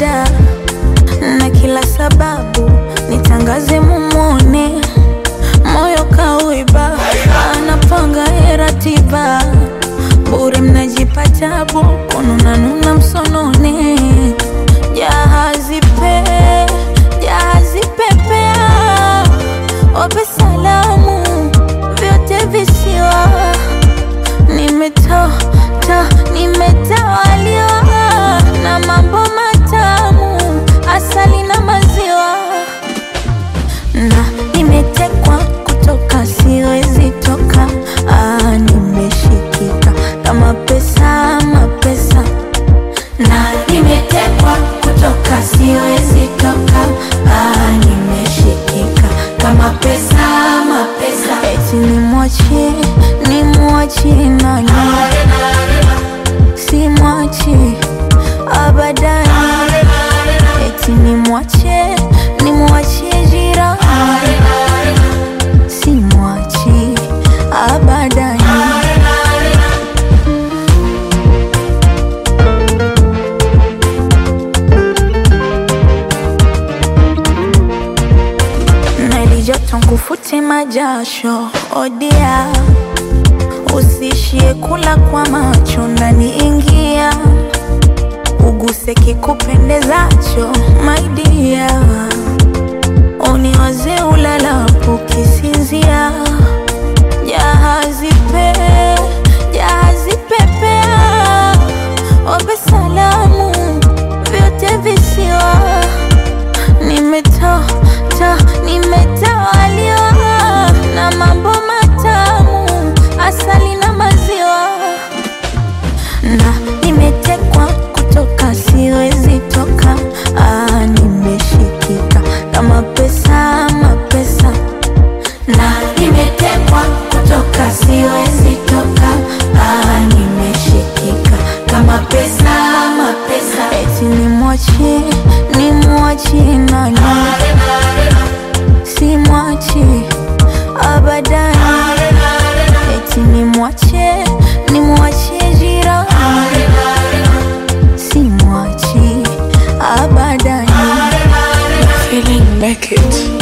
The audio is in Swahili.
shida na kila sababu nitangaze mumone, moyo kauiba, anapanga ye ratiba, bure mnajipa tabu, kununanuna msonone, jahazi pe jahazi pepea, wape salamu vyote visiwa nimetoa ta nimetawaliwa na mambo matamu, asali na maziwa, na nimetekwa kutoka, siwezi toka. Ah, nimeshikika kama pesa, mapesa, na nimetekwa kutoka, siwezi toka. Ah, nimeshikika kama pesa, mapesa, eti nimwachie, nimwachie nani? simwachi abadani, eti nimwache nimwachie jirani, simwachi abadani. Nalijoto nkufute majasho odia Usishie kula kwa macho ndani, ingia uguse kikupendezacho, my dear, uniwaze ulalapo kisinzia. Jahazi pe jahazi pepea, wape salamu vyote visiwa nimetoa ta nimetawaliwa na mambo matamu, asali na maziwa, na nimetekwa kutoka, siwezi toka. Ah, nimeshikika kama pesa, mapesa, na nimetekwa kutoka, siwezi toka. Ah, nimeshikika kama pesa, mapesa, eti nimwachie, nimwachie nani? simwachi abadani, eti nimwache nimwachie jirani, simwachi abadani. Feeling naked.